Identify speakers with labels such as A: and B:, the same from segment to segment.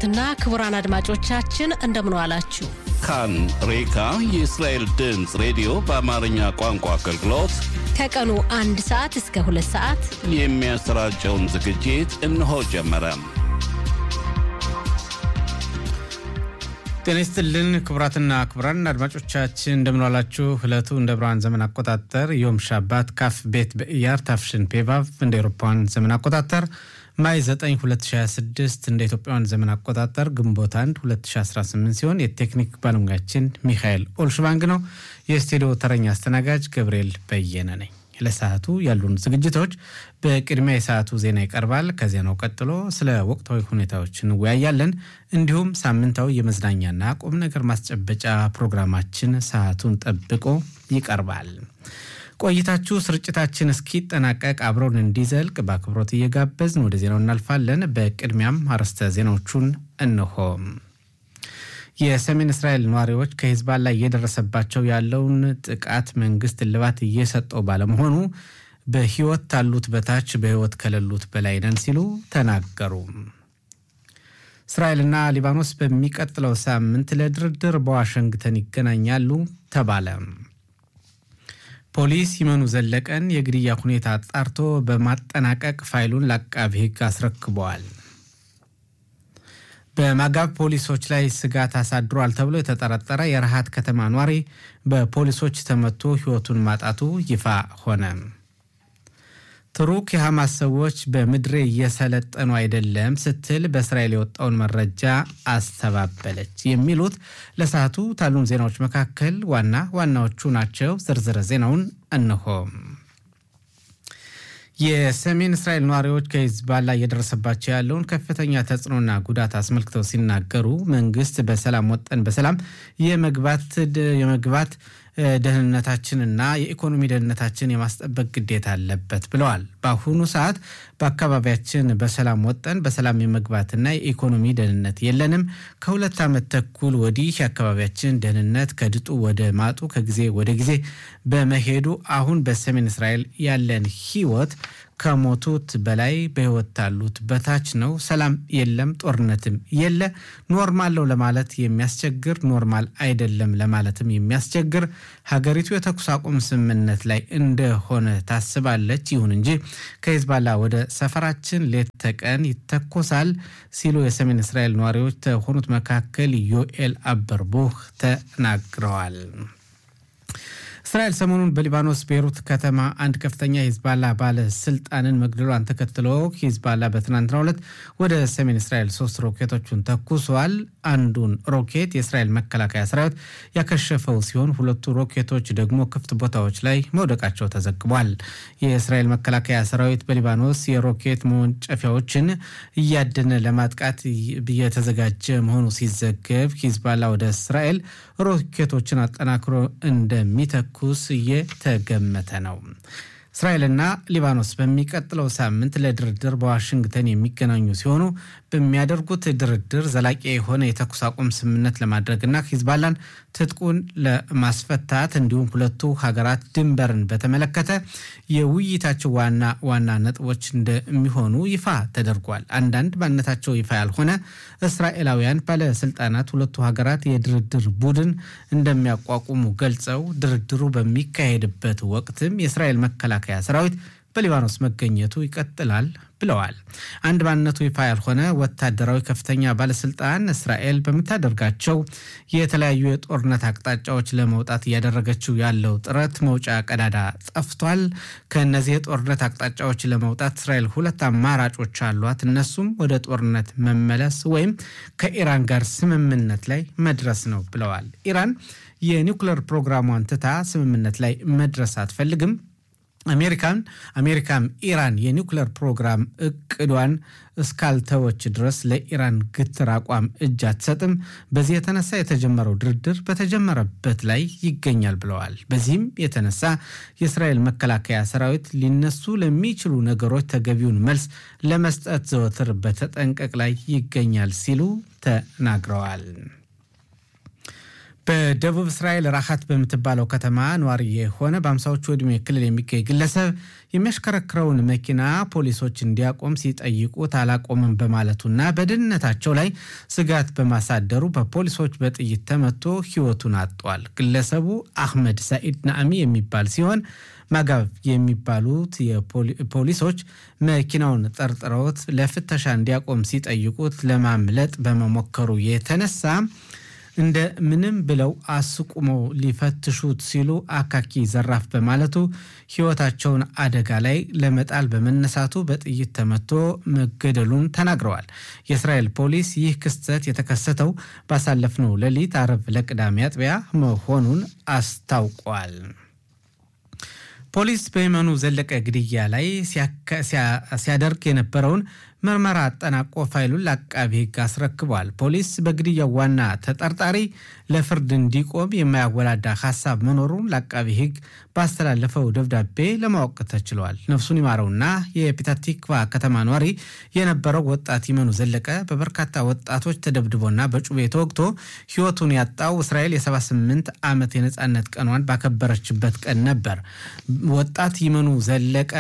A: ክቡራትና ክቡራን አድማጮቻችን እንደምን ዋላችሁ።
B: ካን ሬካ የእስራኤል ድምፅ ሬዲዮ በአማርኛ ቋንቋ አገልግሎት
A: ከቀኑ አንድ ሰዓት እስከ ሁለት ሰዓት
B: የሚያሰራጨውን ዝግጅት እነሆ ጀመረ።
C: ጤና ይስጥልን ክቡራትና ክቡራን አድማጮቻችን እንደምንዋላችሁ። ዕለቱ እንደ ብርሃን ዘመን አቆጣጠር ዮም ሻባት ካፍ ቤት በኢያር ታፍሽን ፔቫቭ እንደ ኤሮፓውያን ዘመን አቆጣጠር ማይ 9 2026 እንደ ኢትዮጵያውያን ዘመን አቆጣጠር ግንቦት 1 2018 ሲሆን የቴክኒክ ባለሙያችን ሚካኤል ኦልሽባንግ ነው። የስቱዲዮ ተረኛ አስተናጋጅ ገብርኤል በየነ ነኝ። ለሰዓቱ ያሉን ዝግጅቶች በቅድሚያ የሰዓቱ ዜና ይቀርባል። ከዜናው ቀጥሎ ስለ ወቅታዊ ሁኔታዎች እንወያያለን። እንዲሁም ሳምንታዊ የመዝናኛና ቁም ነገር ማስጨበጫ ፕሮግራማችን ሰዓቱን ጠብቆ ይቀርባል። ቆይታችሁ ስርጭታችን እስኪጠናቀቅ አብረውን እንዲዘልቅ በአክብሮት እየጋበዝን ወደ ዜናው እናልፋለን። በቅድሚያም አርዕስተ ዜናዎቹን እንሆ። የሰሜን እስራኤል ነዋሪዎች ከሂዝቦላ እየደረሰባቸው ያለውን ጥቃት መንግስት እልባት እየሰጠው ባለመሆኑ በህይወት ካሉት በታች በህይወት ከሌሉት በላይ ነን ሲሉ ተናገሩ። እስራኤልና ሊባኖስ በሚቀጥለው ሳምንት ለድርድር በዋሽንግተን ይገናኛሉ ተባለ። ፖሊስ ይመኑ ዘለቀን የግድያ ሁኔታ አጣርቶ በማጠናቀቅ ፋይሉን ለአቃቢ ህግ አስረክበዋል። በማጋብ ፖሊሶች ላይ ስጋት አሳድሯል ተብሎ የተጠረጠረ የረሃት ከተማ ኗሪ በፖሊሶች ተመቶ ህይወቱን ማጣቱ ይፋ ሆነ። ቱርክ የሐማስ ሰዎች በምድሬ እየሰለጠኑ አይደለም ስትል በእስራኤል የወጣውን መረጃ አስተባበለች። የሚሉት ለሰዓቱ ታሉን ዜናዎች መካከል ዋና ዋናዎቹ ናቸው። ዝርዝር ዜናውን እንሆ። የሰሜን እስራኤል ነዋሪዎች ከሂዝቦላ እየደረሰባቸው ያለውን ከፍተኛ ተጽዕኖና ጉዳት አስመልክተው ሲናገሩ መንግስት በሰላም ወጠን በሰላም የመግባት የመግባት ደህንነታችንና የኢኮኖሚ ደህንነታችን የማስጠበቅ ግዴታ አለበት ብለዋል። በአሁኑ ሰዓት በአካባቢያችን በሰላም ወጠን በሰላም የመግባትና የኢኮኖሚ ደህንነት የለንም። ከሁለት ዓመት ተኩል ወዲህ የአካባቢያችን ደህንነት ከድጡ ወደ ማጡ ከጊዜ ወደ ጊዜ በመሄዱ አሁን በሰሜን እስራኤል ያለን ህይወት ከሞቱት በላይ በህይወት ካሉት በታች ነው። ሰላም የለም፣ ጦርነትም የለ። ኖርማል ነው ለማለት የሚያስቸግር፣ ኖርማል አይደለም ለማለትም የሚያስቸግር ሀገሪቱ የተኩስ አቁም ስምምነት ላይ እንደሆነ ታስባለች። ይሁን እንጂ ከሂዝቦላ ወደ ሰፈራችን ሌት ተቀን ይተኮሳል ሲሉ የሰሜን እስራኤል ነዋሪዎች ከሆኑት መካከል ዮኤል አበርቦህ ተናግረዋል። እስራኤል ሰሞኑን በሊባኖስ ቤይሩት ከተማ አንድ ከፍተኛ ሂዝባላ ባለስልጣንን መግደሏን ተከትሎ ሂዝባላ በትናንትናው ዕለት ወደ ሰሜን እስራኤል ሶስት ሮኬቶቹን ተኩሷል። አንዱን ሮኬት የእስራኤል መከላከያ ሰራዊት ያከሸፈው ሲሆን ሁለቱ ሮኬቶች ደግሞ ክፍት ቦታዎች ላይ መውደቃቸው ተዘግቧል። የእስራኤል መከላከያ ሰራዊት በሊባኖስ የሮኬት መወንጨፊያዎችን እያደነ ለማጥቃት እየተዘጋጀ መሆኑ ሲዘገብ ሂዝባላ ወደ እስራኤል ሮኬቶችን አጠናክሮ እንደሚተኩስ እየተገመተ ነው። እስራኤልና ሊባኖስ በሚቀጥለው ሳምንት ለድርድር በዋሽንግተን የሚገናኙ ሲሆኑ በሚያደርጉት ድርድር ዘላቂ የሆነ የተኩስ አቁም ስምምነት ለማድረግና ሂዝባላን ትጥቁን ለማስፈታት እንዲሁም ሁለቱ ሀገራት ድንበርን በተመለከተ የውይይታቸው ዋና ዋና ነጥቦች እንደሚሆኑ ይፋ ተደርጓል። አንዳንድ ማንነታቸው ይፋ ያልሆነ እስራኤላውያን ባለስልጣናት ሁለቱ ሀገራት የድርድር ቡድን እንደሚያቋቁሙ ገልጸው ድርድሩ በሚካሄድበት ወቅትም የእስራኤል መከላከያ ሰራዊት በሊባኖስ መገኘቱ ይቀጥላል ብለዋል። አንድ ማንነቱ ይፋ ያልሆነ ወታደራዊ ከፍተኛ ባለስልጣን እስራኤል በምታደርጋቸው የተለያዩ የጦርነት አቅጣጫዎች ለመውጣት እያደረገችው ያለው ጥረት መውጫ ቀዳዳ ጠፍቷል። ከእነዚህ የጦርነት አቅጣጫዎች ለመውጣት እስራኤል ሁለት አማራጮች አሏት። እነሱም ወደ ጦርነት መመለስ ወይም ከኢራን ጋር ስምምነት ላይ መድረስ ነው ብለዋል። ኢራን የኒውክሌር ፕሮግራሟን ትታ ስምምነት ላይ መድረስ አትፈልግም። አሜሪካን አሜሪካም ኢራን የኒውክሌር ፕሮግራም እቅዷን እስካልተወች ድረስ ለኢራን ግትር አቋም እጅ አትሰጥም። በዚህ የተነሳ የተጀመረው ድርድር በተጀመረበት ላይ ይገኛል ብለዋል። በዚህም የተነሳ የእስራኤል መከላከያ ሰራዊት ሊነሱ ለሚችሉ ነገሮች ተገቢውን መልስ ለመስጠት ዘወትር በተጠንቀቅ ላይ ይገኛል ሲሉ ተናግረዋል። በደቡብ እስራኤል ራኻት በምትባለው ከተማ ነዋሪ የሆነ በአምሳዎቹ ዕድሜ ክልል የሚገኝ ግለሰብ የሚያሽከረክረውን መኪና ፖሊሶች እንዲያቆም ሲጠይቁት አላቆምም በማለቱና በደህንነታቸው ላይ ስጋት በማሳደሩ በፖሊሶች በጥይት ተመቶ ሕይወቱን አጥቷል። ግለሰቡ አህመድ ሳኢድ ናአሚ የሚባል ሲሆን ማጋብ የሚባሉት ፖሊሶች መኪናውን ጠርጥረውት ለፍተሻ እንዲያቆም ሲጠይቁት ለማምለጥ በመሞከሩ የተነሳ እንደ ምንም ብለው አስቁመው ሊፈትሹት ሲሉ አካኪ ዘራፍ በማለቱ ሕይወታቸውን አደጋ ላይ ለመጣል በመነሳቱ በጥይት ተመቶ መገደሉን ተናግረዋል። የእስራኤል ፖሊስ ይህ ክስተት የተከሰተው ባሳለፍነው ሌሊት አርብ ለቅዳሜ አጥቢያ መሆኑን አስታውቋል። ፖሊስ በየመኑ ዘለቀ ግድያ ላይ ሲያደርግ የነበረውን ምርመራ አጠናቆ ፋይሉን ለአቃቢ ሕግ አስረክቧል። ፖሊስ በግድያው ዋና ተጠርጣሪ ለፍርድ እንዲቆም የማያወላዳ ሀሳብ መኖሩን ለአቃቢ ሕግ ባስተላለፈው ደብዳቤ ለማወቅ ተችሏል። ነፍሱን ይማረውና የፒታቲክቫ ከተማ ኗሪ የነበረው ወጣት ይመኑ ዘለቀ በበርካታ ወጣቶች ተደብድቦና በጩቤ ተወግቶ ሕይወቱን ያጣው እስራኤል የ78 ዓመት የነፃነት ቀኗን ባከበረችበት ቀን ነበር። ወጣት ይመኑ ዘለቀ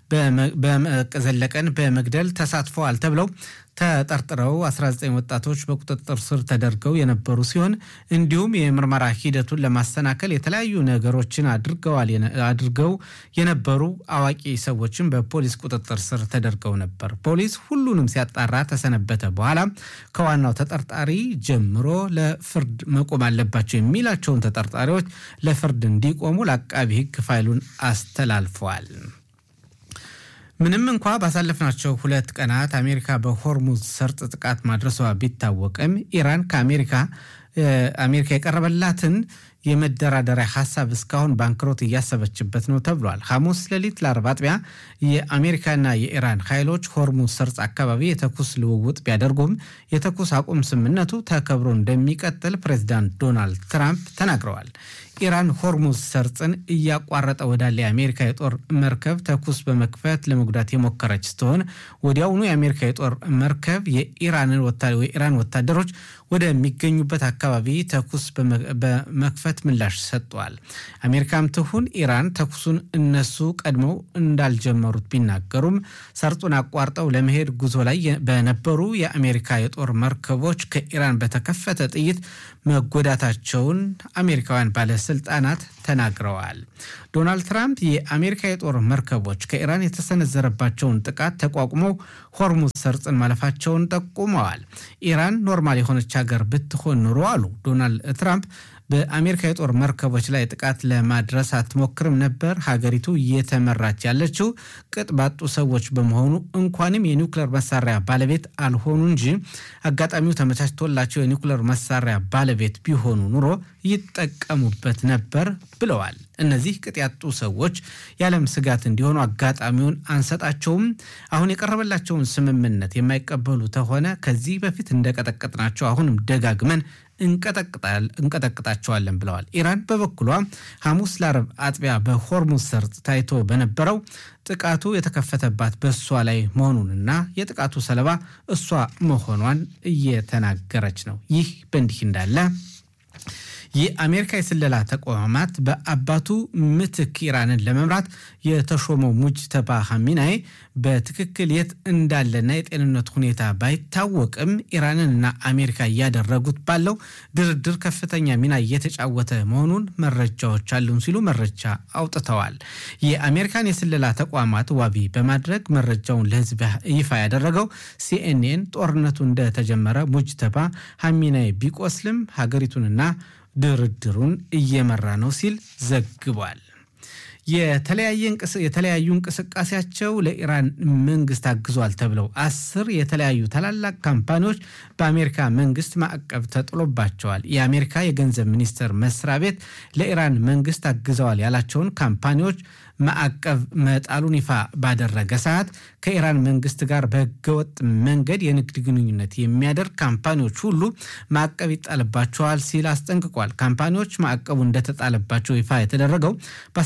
C: ዘለቀን በመግደል ተሳትፈዋል ተብለው ተጠርጥረው 19 ወጣቶች በቁጥጥር ስር ተደርገው የነበሩ ሲሆን እንዲሁም የምርመራ ሂደቱን ለማሰናከል የተለያዩ ነገሮችን አድርገው የነበሩ አዋቂ ሰዎችን በፖሊስ ቁጥጥር ስር ተደርገው ነበር። ፖሊስ ሁሉንም ሲያጣራ ተሰነበተ። በኋላ ከዋናው ተጠርጣሪ ጀምሮ ለፍርድ መቆም አለባቸው የሚላቸውን ተጠርጣሪዎች ለፍርድ እንዲቆሙ ለአቃቢ ሕግ ፋይሉን አስተላልፈዋል። ምንም እንኳ ባሳለፍናቸው ሁለት ቀናት አሜሪካ በሆርሙዝ ሰርጥ ጥቃት ማድረሷ ቢታወቅም ኢራን ከአሜሪካ አሜሪካ የቀረበላትን የመደራደሪያ ሀሳብ እስካሁን ባንክሮት እያሰበችበት ነው ተብሏል። ሐሙስ ሌሊት ለአርብ አጥቢያ የአሜሪካና የኢራን ኃይሎች ሆርሙዝ ሰርጥ አካባቢ የተኩስ ልውውጥ ቢያደርጉም የተኩስ አቁም ስምምነቱ ተከብሮ እንደሚቀጥል ፕሬዚዳንት ዶናልድ ትራምፕ ተናግረዋል። ኢራን ሆርሙዝ ሰርጥን እያቋረጠ ወዳለ የአሜሪካ የጦር መርከብ ተኩስ በመክፈት ለመጉዳት የሞከረች ስትሆን ወዲያውኑ የአሜሪካ የጦር መርከብ የኢራን ወታደሮች ወደሚገኙበት አካባቢ ተኩስ በመክፈት ምላሽ ሰጥቷል። አሜሪካም ትሁን ኢራን ተኩሱን እነሱ ቀድመው እንዳልጀመሩት ቢናገሩም ሰርጡን አቋርጠው ለመሄድ ጉዞ ላይ በነበሩ የአሜሪካ የጦር መርከቦች ከኢራን በተከፈተ ጥይት መጎዳታቸውን አሜሪካውያን ባለስልጣናት ተናግረዋል። ዶናልድ ትራምፕ የአሜሪካ የጦር መርከቦች ከኢራን የተሰነዘረባቸውን ጥቃት ተቋቁመው ሆርሙዝ ሰርጥን ማለፋቸውን ጠቁመዋል። ኢራን ኖርማል የሆነች ሀገር ብትሆን ኑሮ አሉ ዶናልድ ትራምፕ በአሜሪካ የጦር መርከቦች ላይ ጥቃት ለማድረስ አትሞክርም ነበር። ሀገሪቱ እየተመራች ያለችው ቅጥ ባጡ ሰዎች በመሆኑ እንኳንም የኒውክሌር መሳሪያ ባለቤት አልሆኑ እንጂ አጋጣሚው ተመቻችቶላቸው የኒውክሌር መሳሪያ ባለቤት ቢሆኑ ኑሮ ይጠቀሙበት ነበር ብለዋል። እነዚህ ቅጥ ያጡ ሰዎች የዓለም ስጋት እንዲሆኑ አጋጣሚውን አንሰጣቸውም። አሁን የቀረበላቸውን ስምምነት የማይቀበሉ ተሆነ ከዚህ በፊት እንደቀጠቀጥናቸው አሁንም ደጋግመን እንቀጠቅጣቸዋለን ብለዋል። ኢራን በበኩሏ ሐሙስ ለአረብ አጥቢያ በሆርሙዝ ሰርጥ ታይቶ በነበረው ጥቃቱ የተከፈተባት በእሷ ላይ መሆኑንና የጥቃቱ ሰለባ እሷ መሆኗን እየተናገረች ነው። ይህ በእንዲህ እንዳለ የአሜሪካ የስለላ ተቋማት በአባቱ ምትክ ኢራንን ለመምራት የተሾመው ሙጅተባ ሐሚናይ በትክክል የት እንዳለና የጤንነት ሁኔታ ባይታወቅም ኢራንንና አሜሪካ እያደረጉት ባለው ድርድር ከፍተኛ ሚና እየተጫወተ መሆኑን መረጃዎች አሉን ሲሉ መረጃ አውጥተዋል። የአሜሪካን የስለላ ተቋማት ዋቢ በማድረግ መረጃውን ለሕዝብ ይፋ ያደረገው ሲኤንኤን ጦርነቱ እንደተጀመረ ሙጅተባ ሐሚናይ ቢቆስልም ሀገሪቱንና ድርድሩን እየመራ ነው ሲል ዘግቧል። የተለያዩ እንቅስቃሴያቸው ለኢራን መንግስት አግዟል ተብለው አስር የተለያዩ ታላላቅ ካምፓኒዎች በአሜሪካ መንግስት ማዕቀብ ተጥሎባቸዋል። የአሜሪካ የገንዘብ ሚኒስቴር መስሪያ ቤት ለኢራን መንግስት አግዘዋል ያላቸውን ካምፓኒዎች ማዕቀብ መጣሉን ይፋ ባደረገ ሰዓት ከኢራን መንግስት ጋር በህገወጥ መንገድ የንግድ ግንኙነት የሚያደርግ ካምፓኒዎች ሁሉ ማዕቀብ ይጣልባቸዋል ሲል አስጠንቅቋል። ካምፓኒዎች ማዕቀቡ እንደተጣለባቸው ይፋ የተደረገው ባሳለፍነው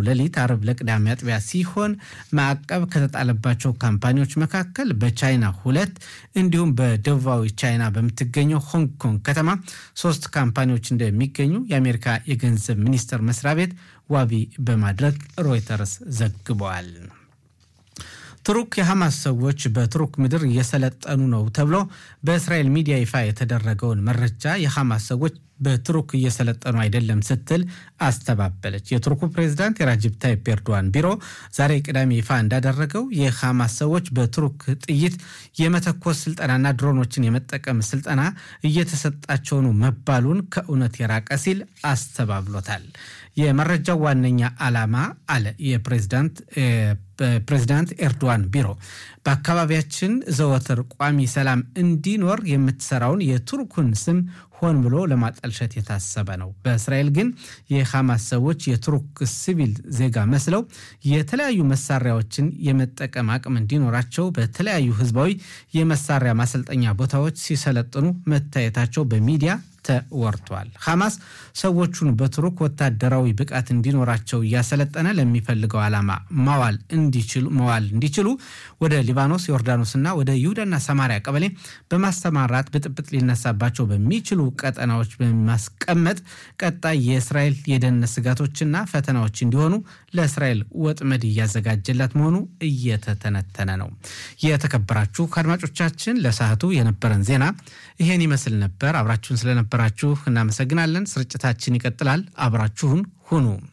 C: ሌሊት አርብ ለቅዳሜ አጥቢያ ሲሆን ማዕቀብ ከተጣለባቸው ካምፓኒዎች መካከል በቻይና ሁለት እንዲሁም በደቡባዊ ቻይና በምትገኘው ሆንግ ኮንግ ከተማ ሶስት ካምፓኒዎች እንደሚገኙ የአሜሪካ የገንዘብ ሚኒስቴር መስሪያ ቤት ዋቢ በማድረግ ሮይተርስ ዘግበዋል። ቱርክ የሐማስ ሰዎች በቱርክ ምድር እየሰለጠኑ ነው ተብሎ በእስራኤል ሚዲያ ይፋ የተደረገውን መረጃ የሐማስ ሰዎች በቱርክ እየሰለጠኑ አይደለም ስትል አስተባበለች። የቱርኩ ፕሬዚዳንት የራጅብ ታይፕ ኤርዶዋን ቢሮ ዛሬ ቅዳሜ ይፋ እንዳደረገው የሐማስ ሰዎች በቱርክ ጥይት የመተኮስ ስልጠናና ድሮኖችን የመጠቀም ስልጠና እየተሰጣቸው ነው መባሉን ከእውነት የራቀ ሲል አስተባብሎታል። የመረጃው ዋነኛ ዓላማ አለ የፕሬዚዳንት ፕሬዚዳንት ኤርዶዋን ቢሮ በአካባቢያችን ዘወትር ቋሚ ሰላም እንዲኖር የምትሰራውን የቱርኩን ስም ሆን ብሎ ለማጠልሸት የታሰበ ነው። በእስራኤል ግን የሐማስ ሰዎች የቱርክ ሲቪል ዜጋ መስለው የተለያዩ መሳሪያዎችን የመጠቀም አቅም እንዲኖራቸው በተለያዩ ህዝባዊ የመሳሪያ ማሰልጠኛ ቦታዎች ሲሰለጥኑ መታየታቸው በሚዲያ ተወርቷል። ሐማስ ሰዎቹን በቱርክ ወታደራዊ ብቃት እንዲኖራቸው እያሰለጠነ ለሚፈልገው ዓላማ ማዋል እንዲችሉ መዋል እንዲችሉ ወደ ሊባኖስ፣ ዮርዳኖስና ወደ ይሁዳና ሰማሪያ ቀበሌ በማሰማራት ብጥብጥ ሊነሳባቸው በሚችሉ ቀጠናዎች በማስቀመጥ ቀጣይ የእስራኤል የደህንነት ስጋቶችና ፈተናዎች እንዲሆኑ ለእስራኤል ወጥመድ እያዘጋጀላት መሆኑ እየተተነተነ ነው። የተከበራችሁ አድማጮቻችን ለሰዓቱ የነበረን ዜና ይሄን ይመስል ነበር። አብራችሁን ስለነበራችሁ እናመሰግናለን። ስርጭታችን ይቀጥላል። አብራችሁን ሁኑ።